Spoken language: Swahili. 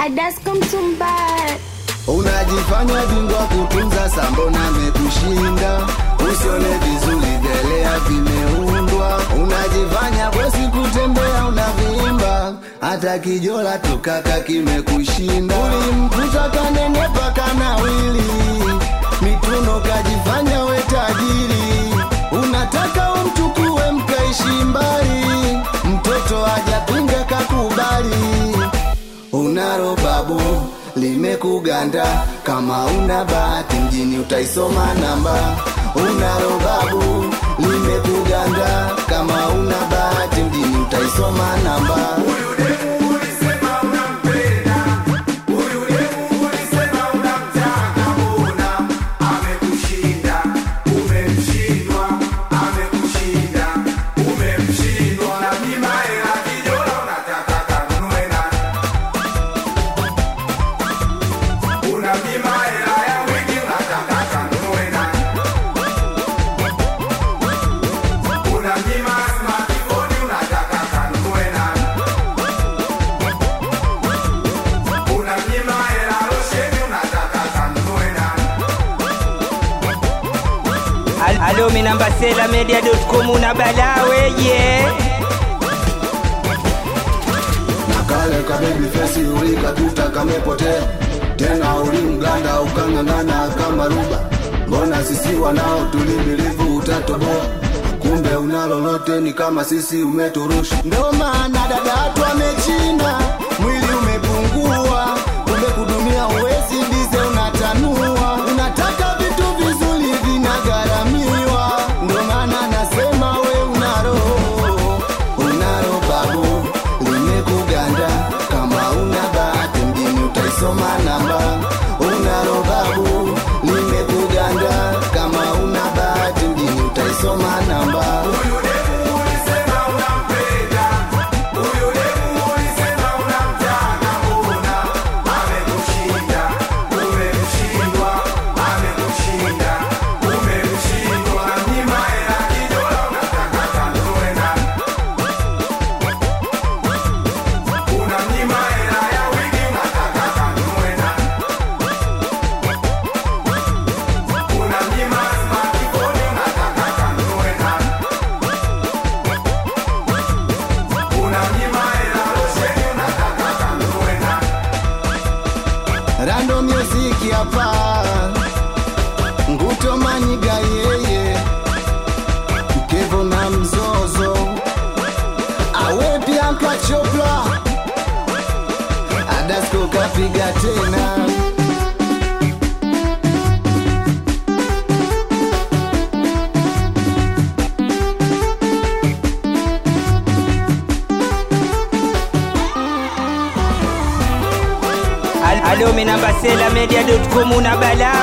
Adasko Mtumbara. Unajifanya bingwa kutunza sambona mekushinda, usione vizuri vyelea vimeundwa. Unajifanya bwesi kutembea unavimba, hata kijola tukaka kimekushinda. Ulimkuta kanenepa kanawili, mituno kajifanya we tajiri. Unataka umchukue mkaishi mbali, mtoto hajapinga kakubali unaro babu limekuganda kama una bahati mjini utaisoma namba unaro babu limekuganda kama una bahati mjini utaisoma namba Al- Alo minamba sela media.com una balawe yeah. na kale kabebi fesi ulikatuta kamepotea tena ulimganda ukang'ang'ana kama ruba mbona sisi wanao tulimilivu utatoboa kumbe una lolote ni kama sisi umeturusha ndo maana dadatu amechina mwili umepungua kumbe kudumia uwezi ndize unatanua unataka vitu vizuri vinagharamiwa ndo maana nasema we unaro unaro babu limekuganda kama una bahati mjini utaisoma namba unaro babu limekuganda kama una bahati mjini utaisoma namba rando music hapa nguto manyiga yeye mkevo na mzozo awe pia nkachopla adasko kapiga tena Al- Alo minamba sela media.com una balawe